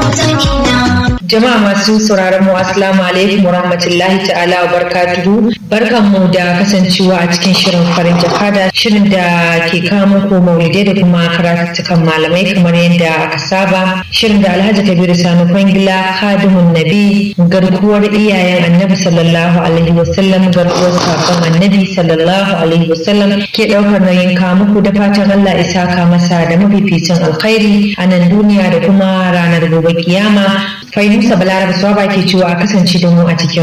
Jama'a masu sauraron mu assalamu alaikum warahmatullahi ta'ala wa barakatuhu. Barkan mu da kasancewa a cikin shirin farin jakada shirin da ke kawo muku maulidai da kuma karatukan malamai kamar yadda aka saba. Shirin da Alhaji Kabiru Sani Kwangila Kadimun Nabi garkuwar iyayen Annabi sallallahu alaihi wasallam garkuwar sakon Annabi sallallahu alaihi wasallam ke daukar nauyin kawo muku da fatan Allah isa ka masa da mafificin alkhairi a nan duniya da kuma ranar gobe kiyama. Fahimta Balaraba Swaba ke cewa a kasance da mu a cikin